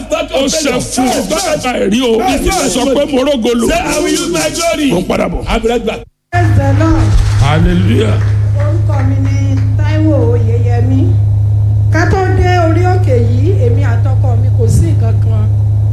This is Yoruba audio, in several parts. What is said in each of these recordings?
ó ṣe fún ọ bàbá ẹ̀rí o sọ pé mo rógolo Say, I will use my glory. mo ń padà bọ̀. I'll be right back. Praise the Lord. hallelujah. orúkọ mi ni Táíwò Oyèyẹmí ká tó dé orí òkè yìí èmi àtọkọ mi kò sí nǹkan kan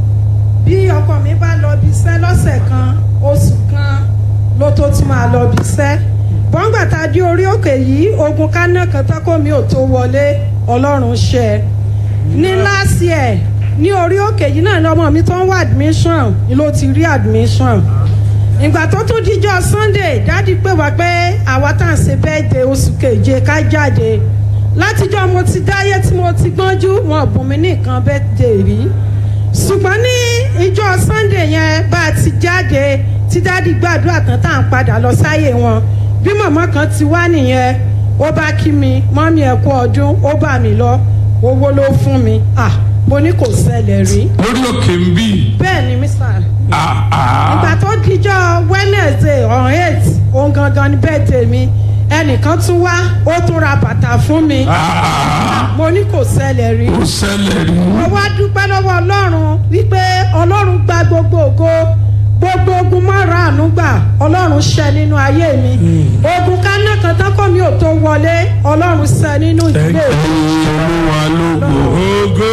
bí ọkọ mi bá lọ bí iṣẹ́ lọ́sẹ̀ kan oṣù kan ló tó ti máa lọ bí iṣẹ́ bọ́ngbà tá a dé orí òkè yìí ogun kaná kan tákò mi ò tó wọlé Ọlọ́run ṣe ní last year ní orí òkè yìí náà ni ọmọ mi tó ń wá admission ni ló ti rí admission ìgbà tó tún díjọ́ sunday dádì pè wá pé àwa tá à ń ṣe birthday oṣù keje ká jáde látijọ́ mo ti dáyé tí mo ti gbọ́njú wọn bùn mí ní nǹkan birthday rí ṣùgbọ́n ní ìjọ sunday yẹn bá a ti jáde tí dádì gbàdúrà tán tá à ń padà lọ sáyé wọn bí màmá kan ti wá nìyẹn ó bá kí mi mọ́mí ẹ̀ kú ọdún ó bà mí lọ owó ló fún mi ah mo ní kò ṣẹlẹ̀ rí lórí òkè ń bì. bẹ́ẹ̀ ni mísà ìgbà tó dijọ́ wednesday on eight òun gangan ni birthday mi ẹnìkan tún wá ó tún ra bàtà fún mi mo ní kò ṣẹlẹ̀ rí ó ṣẹlẹ̀ rí. mo wá dúpẹ́ lọ́wọ́ ọlọ́run wípé ọlọ́run gba gbogbo ògo gbogbo ogun mọ́ra àánú gbà ọlọ́run ṣẹ nínú ayé mi ogun kaná kan tán kọ́ mi ò tó wọlé ọlọ́run ṣẹ nínú ìdílé mi. olúwa lógo. ògo.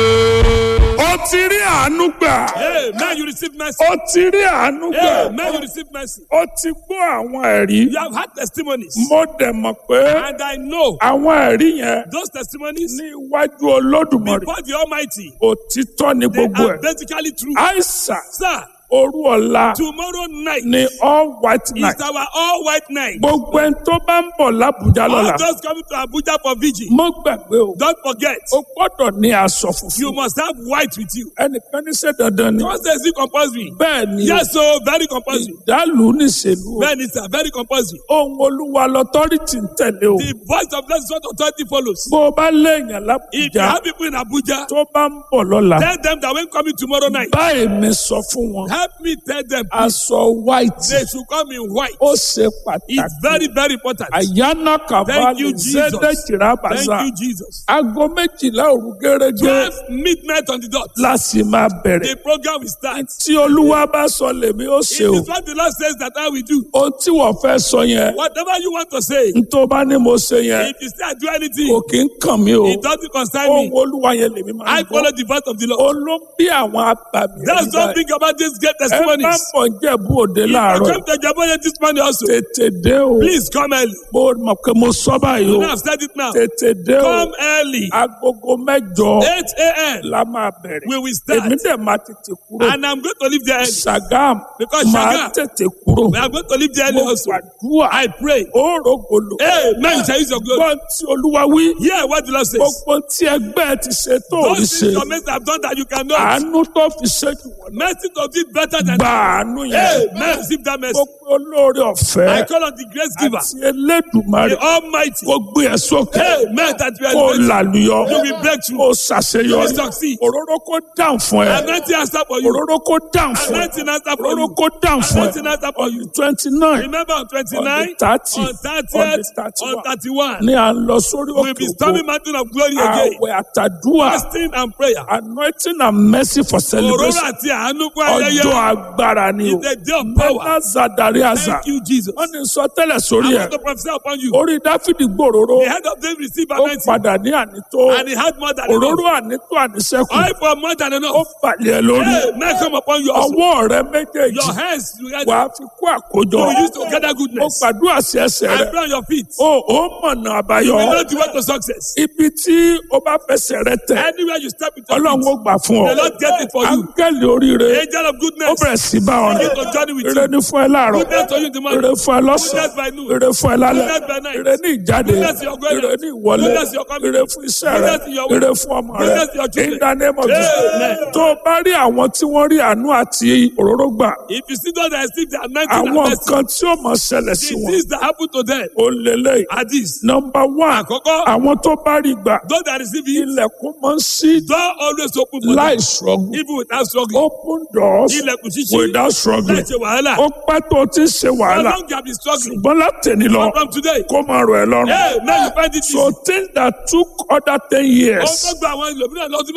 ó ti rí àánú gbà. Hey, man, you receive mercy. ó ti rí àánú gbà. Hey, man, you receive mercy. ó ti gbọ́ àwọn ẹ̀rí. You have had testimonies. mo dẹ̀ mọ̀ pé And I know àwọn ẹ̀rí yẹn those testimonies ní iwájú olódùmarè before the Almighty, òtítọ́ ni they gbogbo are ẹ̀. basically true. àìsàn Sir, òru ọ̀la tomorrow night ni all white is night. our all white night. gbogbo ẹni tó bá ń bọ̀ lábújá lọ́la All those coming to Abuja for vigil, mo gbàgbé o don't forget, o gbọ́dọ̀ ní aṣọ you funfun must have white with you. ẹnìkan ní ṣe dandan ni Don't say it's compulsory. bẹ́ẹ̀ ni Yes, so very compulsory. ìdálù níṣèlú o Very, sir, very compulsory. ohun olúwa lọ́tọ́rìtì ń tẹ̀lé o The voice of blessed what authority follows. bó o bá léèyàn If you lábújá have people in Abuja, tó bá ń bọ̀ lọ́la tell them that when coming tomorrow night, báyìí mi sọ fún wọn help me tell them aṣọ white they should come in white. ó ṣe It's pàtàkì very, very important. àyànà Thank kàbálẹ̀ you, Jesus. zẹ́dẹ̀jìrà Thank bàzà you, Jesus. aago méjìlá òru gẹ́gẹ́ 12 midnight on the dot. láti máa bẹ̀rẹ̀ The program will start. tí olúwa bá sọ lèmi ó It ṣe o is what the Lord says that I will do. ohun tí wọ́n fẹ́ sọ yẹn Whatever you want to say, n tó bá ní mo ṣe yẹn if you say I do anything, kò kí ń kàn mí o it doesn't concern ohun me. olúwa yẹn lèmi máa I ń follow gbọ́ the voice of the Lord. olóńgbé àwọn abàmì That's ẹ̀dá something about these great ẹ bá testimonies. pọ̀ ń jẹ̀bú òde If you láàárọ̀ come to Jaboye this morning also, tètè dé o please come early. mo mọ̀ pé mo sọ báyìí You o know I've said it now. tètè dé o Come early. agogo mẹ́jọ 8 a.m. la máa bẹ̀rẹ̀ We will start. èmi dẹ̀ máa tètè kúrò And I'm going to leave there early. Ṣàgámù Because máa Ṣàgám- tètè kúrò We are going to leave there early mo also. gbàdúrà I pray. ó rògbòlò Hey, man, you shall use your glory. gbọ́n tí olúwa wí Hear what the Lord says. gbogbo tí ẹgbẹ́ ti ṣe tó ò rí Those ṣe things your mates have done that you cannot. àánú tó fi ṣe jù wọ́n lọ. Mercy to do it better than gba àánú Hey, yẹn man, receive that mercy. gbogbo olóore I ọ̀fẹ́ call on the grace giver, àti elédùmarè the Almighty. kó gbé ẹ sókè Hey, man, that we kó are làlùyọ You will break through. kó ṣàṣeyọrí You will succeed. òróró kó dáhùn fún ẹ Anointing answer for you. òróró kó dáhùn fún ẹ Anointing answer for òróró you. kó dáhùn fún Anointing ẹ answer for you. twenty nine Remember on 29, On the 30, on on 30th, the 31. on 31, ní à ń lọ sórí we'll òkè be òkú storming mountain of glory again. àwẹ̀ àtàdúrà Fasting and prayer. anointing and mercy for Òróró celebration àti àánú fún ọjọ́ ayẹyẹ. agbára ni o It's a day of power. mẹ́ta zadari àzà Thank you, Jesus. wọ́n ní sọ tẹ́lẹ̀ sórí I ẹ̀ want to prophesy upon you. orí dáfídì gbòòrò The head of David received ó anointing, padà ní ànító and he had more than òróró enough. ànító àníṣẹ́kù Oil for more than ó enough. balẹ̀ ẹ lórí Hey, may I come upon you also. ọwọ́ rẹ méjèèjì Your hands together. wàá fi kó àkójọ You will use to gather ó goodness. gbàdúrà sí ẹsẹ̀ I rẹ pray on your feet. ó ó mọ̀nà àbáyọ You will know the way to success. ibi tí ó bá fẹsẹ̀ rẹ tẹ̀ Anywhere you step into ọlọ́run ó gbà fún ọ the Lord get it for you. áńgẹ́lì oríire Angel of ó goodness. bẹ̀rẹ̀ sí bá ọ Begin rìn to journey with ire you. ní fún ẹ láàárọ̀ Goodness to you in the morning. ire fún ẹ lọ́sàn-án Goodness by noon. ire fún ẹ lálẹ́ Goodness by night. ire ní ìjáde Goodness in your going ire out. ní ìwọlé Goodness in your coming ire in. fún iṣẹ́ rẹ Goodness in your ire work. fún ọmọ rẹ Goodness in your children. in the name of Jesus Amen. tó o bá rí àwọn tí wọ́n rí àánú àti òróró gbà If you see those that receive the anointing and àwọn mercy, nǹkan tí ó mọ̀ ṣẹlẹ̀ sí the wọn things that happen to them ó lélẹ̀ are these. nọmba one Àkọ́kọ́, àwọn tó bá rí gbà those that receive it, ilẹ̀kùn máa ń ṣí door always open for láì them. struggle Even without struggling. open doors Ilẹ̀kùn ṣíṣí. without struggling Láì ṣe wàhálà. ó pẹ́ tó o ti ń ṣe How wàhálà long you have been struggling? ṣùgbọ́n látẹ̀ni lọ From today. kó máa rọ̀ ẹ́ lọ́rùn. Hey, now you find it easy. so things that took other ten Ó years tó gba àwọn ìlòmíràn lọ́dún mẹ́wàá.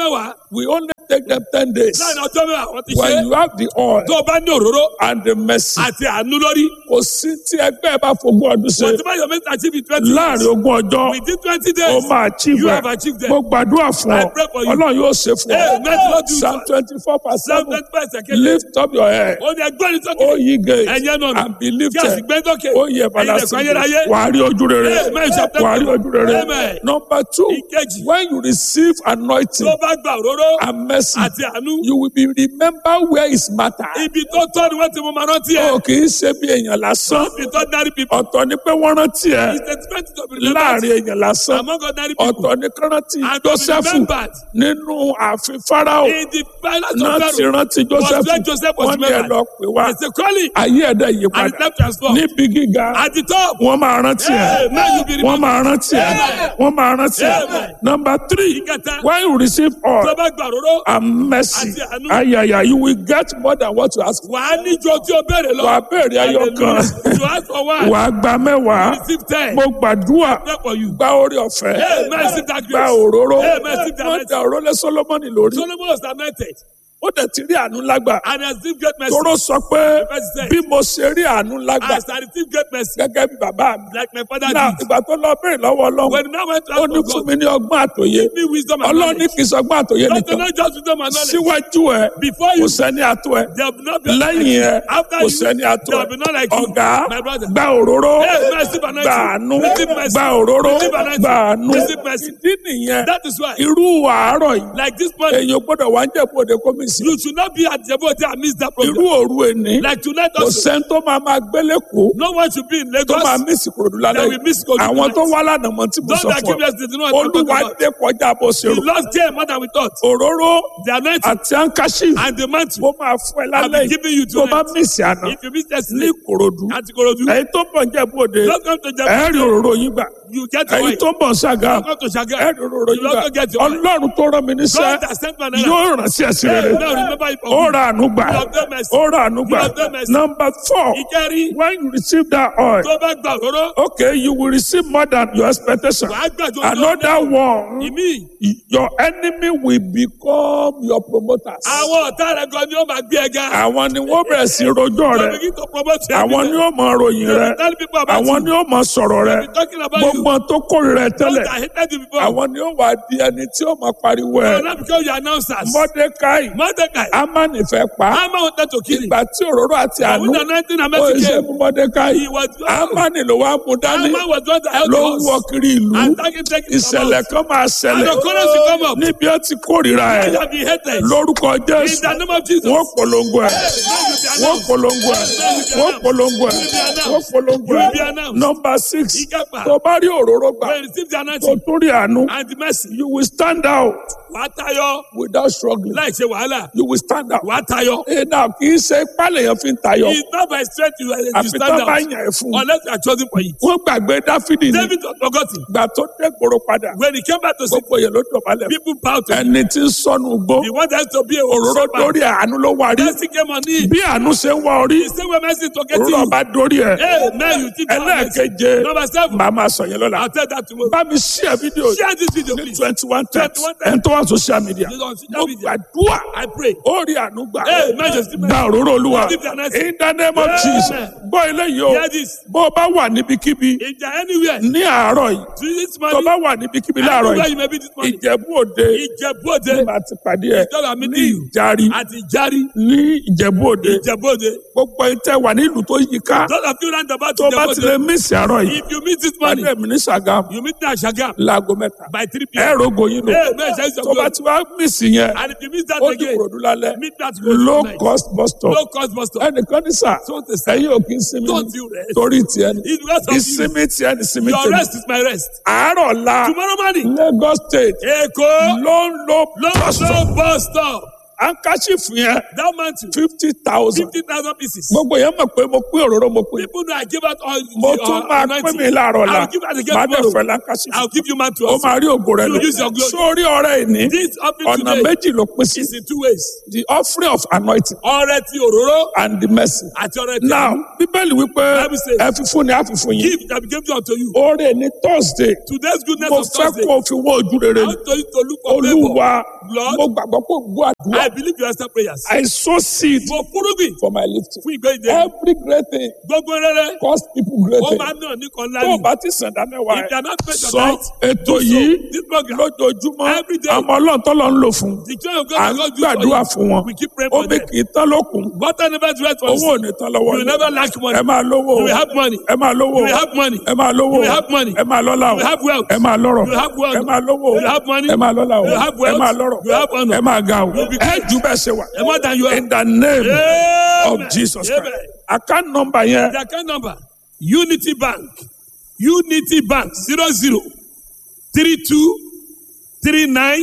we only take them ten days láàrin ọjọ́ mẹ́wàá wọ́n ti ṣe when you have the oil tó o bá ní òróró and the mercy àti àánú lórí kò sí tí ẹgbẹ́ bá fogún ọdún ṣe wọ́n ti bá yọ mẹ́ta achieve in twenty láàrin ogún ọjọ́ within twenty ó days máa achieve you ẹ̀ have achieved them mo gbàdúrà fún ọ I pray for you. ọlọ́run yóò ṣe fún Amen. ọ Lord, do psalm it. twenty four per seven seven twenty second lift up your head ó ní ẹgbẹ́ ní ó sókè yí gate ẹ̀yẹ́ náà and be kí a sì lifted gbé dókè ó yẹ ẹ̀yin balasi ẹ̀kọ́ ayérayé wàá rí ojú rere Amen. Chapter wàá rí ojú rere Amen. number two ìkejì when you receive anointing tó bá gba òróró and mercy àti àánú you will be remember where is matter. ibi tó tọ́ ni wọ́n ti mú ma rántí ẹ̀ o kì í ṣe bí èèyàn lásán ibi tó dárí pipo ọ̀tọ̀ ni pé wọ́n rántí ẹ is expected to be remembered láàrin èèyàn lásán among ordinary people ọ̀tọ̀ ni kán rántí and to be Jósẹ́fù remembered nínú ààfin Fáráò in the palace náà of ti Pharaoh rántí was where Jósẹ́fù Joseph was wọ́n ní ẹ remembered lọ pè wá it's a calling ayé ẹ̀dá yí and padà the time transformed níbi gíga at the top wọ́n máa rántí ẹ Amen. You be wọ́n remembered. máa rántí ẹ Amen. wọ́n máa rántí ẹ Amen. number three ìkẹta when you receive tó all bá gba òróró and mercy Àti àánú. ayaya you will get more than what you ask for wàá níjọ tí o béèrè lọ wàá béèrè ayọ̀ kan Hallelujah. you ask for one wàá gba mẹ́wàá receive ten mo gbàdúrà pray for you gba orí ọ̀fẹ́ Amen. Receive that gba grace òróró Amen. Receive that wọ́n mercy. da òróró lé Sólómọ́nì lórí Solomon was lamented ó dẹ̀ ti rí àánú lágbà and has received great mercy tóró sọ pé Verse ten. bí mo ṣe rí àánú lágbà as I received great mercy gẹ́gẹ́ bí bàbá mi like my father náà did ìgbà tó lọ béèrè lọ́wọ́ Ọlọ́run when now went to ó ask ní for fún God mi ní ọgbọ́n àtòyé give me wisdom and Ọlọ́run ní knowledge kì í sọgbọ́n àtòyé not nìkan not just wisdom and knowledge síwájú ẹ before kò you sẹ́ni àtò ẹ there will not be lẹ́yìn ẹ after kò you sẹ́ni àtò there ẹ will be none like you ọ̀gá my brother gba òróró Hey, mercy, anointing. gba àánú Receive mercy. gba òróró Receive anointing. gba àánú Receive mercy. ìdí nìyẹn that is why irú àárọ̀ yìí like this morning èèyàn gbọ́dọ̀ wá ń jẹ̀bú òde kọ́mísì you should not be at Djibouti and miss that irú program òru ẹni like tonight kò also sẹ́ni tó máa máa gbélé kó no one should be in tó máa Lagos mísì kòròdú that lálẹ́ will miss Kogi àwọn tonight. tó wá lánàá mọ́ tí mo those sọ that fún keep ọ yesterday know what I'm talking olúwa about dé kọjá bó ṣe the rò Lord came more than we thought òróró the anointing àti ankashi and the mantle mo máa fún ẹ I'll lálẹ́ be yìí giving you tó bá tonight mísì àná if you miss ní yesterday kòròdú at Ikorodu ẹ̀yin tó bọ̀ ń jẹ̀bú òde just come to Djibouti ẹ̀ẹ́rì òróró yín gbà you get your ẹ̀yin way tó bọ̀ ń ṣàgá come to Shaga ẹ̀ẹ́rì òróró you yín gbà also get your way ọlọ́run tó rán mi níṣẹ́ God has sent man yóò ràn sí ẹ̀sìn rere now remember it ó for ra àánú gbà You have done mercy. ó ra àánú gbà You have done mercy. number four ìkẹrí when you receive that oil tó bá gba òróró okay you will receive more than your expectation wàá gbàjọ another one ìmí your enemy will become your promoters àwọn ọ̀tá rẹ̀ gan ni ó máa gbé ẹ ga àwọn ni wọ́n bẹ̀rẹ̀ sí rojọ́ to rẹ begin to promote you àwọn ni ó mọ ròyìn rẹ tell people about àwọn you ni ó mọ sọ̀rọ̀ rẹ be talking about you gbogbo tó kórìíra ẹ those tẹ́lẹ̀ that hated you before àwọn ni ó wà di ẹni tí ó máa pariwo ẹ now now because you are announcers mọ́dékáì Mordecai amani fẹ́ pa á. Haman wanted to kill him ìgbà tí òróró àti but àánú with the anointing and ó mercy ṣe came mú mọ́dékáì he was amani ló wá mú dání Haman was the one that held ló the ń wọ horse kiri ìlú and taking taking ìṣẹ̀lẹ̀ kan máa and ṣẹlẹ̀ the chorus will come up níbi ó ti kórìíra ẹ you have been hated lórúkọ in jésù the name of Jesus wọ́n polongo ẹ Now you be wọ́n announced. polongo ẹ wọ́n polongo ẹ wọ́n polongo You will be ẹ announced. nọmba six Ìkẹfà. tó bá rí òróró gbà when you receive the tó anointing tó rí àánú and the mercy you will stand out wàá tayọ without struggling láì ṣe wàhálà you will stand out. wàá tayọ ẹ náà kì í ṣe pálẹ̀ yẹn fi ń tayọ it's not by strength you, you àfi stand tó bá out yàn ẹ́ fún un. unless you are chosen for it wọ́n gbàgbé dáfídì ní David was forgotten gbà tó dé gbòòrò padà when he came back to see gbogbo yẹn ló dọ̀bálẹ̀ fún. people bow to him ẹni tí ń sọnù gbó he wanted to be a òróró shepherd dórí àánú ló wà rí mercy came on him bí àánú ṣe ń wá orí he say when mercy to get òróró you bá dórí ẹ hey man you think you have mercy ẹlẹ́ẹ̀keje number seven màá máa sọ yẹn lọ́la I'll tell that tomorrow bá mi ṣí ẹ fídíò share this video ní please twenty one times 21 times. ẹni tó wà social media You don't see that mo video. gbàdúrà I pray ó rí àánú gbà Hey, man, just give me- gba òróró olúwa Receive the anointing. in the name of Amen. Jesus gbọ́ eléyìí o hear this bó o bá wà níbikíbi if you are anywhere ní àárọ̀ yìí to this tó morning bá wà níbikíbi láàárọ̀ anywhere yìí you may be this morning ìjẹ̀bú òde Ìjẹ̀bú-Òde ní màá ti pàdé ẹ̀ Ìjọba ní meeting you. ìjárí àti Ìjárí ní ìjẹ̀bú òde Ìjẹ̀bú-Òde gbogbo ìtẹ́ wà nílùú tó yí ká those of you round about tó bá ti lè Ìjẹ̀bú-Òde mísì àárọ̀ yìí if you meet this pàdé morning mi ní Ṣàgámù you meet me at Shagam láago mẹ́ta by three ẹ p.m. rògbò yín lò Hey, man, shall you tó bá glory. ti wá mísì yẹn and if you miss that ó di again kòròdú lálẹ́ meet that low tonight. cost bus stop low cost bus stop ẹnìkan ní sà So to say, ẹ̀yin ò kí ń sinmi don't you rest torí tiẹ̀ ni it's because of you ìsinmi tiẹ̀ ni ìsinmi your tèmi rest is my rest àárọ̀ la tomorrow morning Lagos state Èkó ló ń lo low bus stop low bus stop handkerchief yẹn That mountain, fifty thousand. 50,000 pieces. gbogbo yẹn mọ̀ pé mo pín òróró mo pín. People know I give out all mo the tún uh, máa pín anointing. mi láàárọ̀ la I'll give out again máa dẹ̀ tomorrow. fẹ́ handkerchief. I'll give you man to ó us. máa rí ògo rẹ You lò. use your glory. sórí ọrẹ ìní This offering ọ̀nà today méjì ló pín sí. is in two ways. the offering of anointing Ọrẹ ti òróró and the mercy. àti ọrẹ ti now bíbélì wípé Bible says- ẹ fi fún ni a fi fún yín. give that became to unto you. oore ní thursday Today's goodness mo of fẹ́ Thursday. kó o fi wọ́n ojú rere I ni. want to you to look for olúwa favor. Lord, mo gbàgbọ́ pé gbọ́ àdúrà. I believe you answer prayers. I sow seed Mo kúrúgbìn for my lifting. fún ìgbé ìdè. every great thing Gbogbo rere. cost people great Ó thing. máa ń náà ní kan tó o láàyè. bá ti sàn dá mẹ́wàá If they are ẹ̀ not paid your sọ night, ètò do so. yìí This program, lójoojúmọ́ Every day. àmọ́ ọlọ́run tó lọ ń lò fún the joy of God à ń will God do gbàdúrà for fún wọn you. We keep praying for omi them. kì í tán lókun Water never dries for owó ò us. ní tán lọ́wọ́ You will yín. never lack money. ẹ máa lówó You will have money. ẹ máa lówó You will have money. ẹ máa lówó You will have money. ẹ máa lọ́lá o You will have wealth. ẹ máa lọ́rọ̀ You will have wealth. ẹ máa lówó You will have money. ẹ máa lọ́lá o You will have ẹ wealth. máa lọ́rọ̀ You will have honor. ẹ máa ga o You will be ẹ great. jù bẹ́ẹ̀ ṣe wà And more than you are. in the name Amen. of Jesus Amen. Christ account number yẹn The account number Unity Bank Unity Bank zero zero three two three nine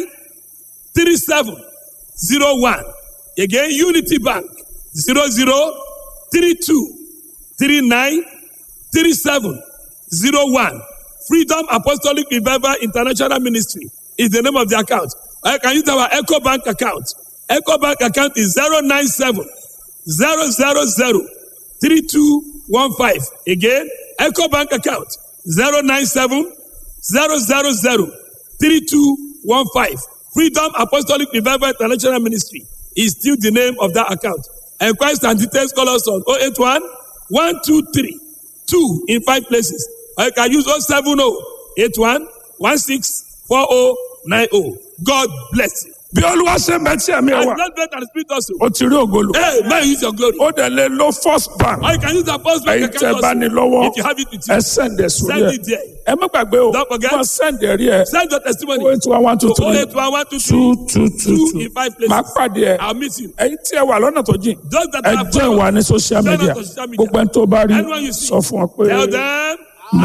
three seven zero one again Unity Bank zero zero three two three nine three seven zero one Freedom Apostolic Revival International Ministry is the name of the account. I can use our Echo Bank account. Echo Bank account is zero nine seven zero zero zero three two one five again eco bank account zero nine seven zero zero zero three two one five freedom apostolic revival international ministry is still the name of that account enquiries and details call us on oh eight one one two three two in five places or you can use oh seven oh eight one one six four oh nine oh god bless you bí olúwa ṣe ń bẹ tí ẹ̀mí ẹ and wà blood bread and spirit also o ti rí ògolo hey man use your glory. ó dẹ̀ lè lo first bank Or you can use the first bank ẹ̀yin tẹ́ account bá ní lọ́wọ́ also. If you have it with you, ẹ send ẹ̀ sórí send ẹ̀ it there. ẹ má gbàgbé o Don't forget. wọ́n send ẹ̀rí ẹ̀ Send your testimony. owó tí wọ́n one two to three 081 two two two two two in five places. máa pàdé ẹ̀ I'll meet you. ẹ̀yin tí ẹ wà lọ́nà tó jìn Those that ẹ are jẹ́ ìwà ní social Join us media on social media. gbogbo ẹni tó bá rí Anyone you see. sọ fún ọ pé. Tell them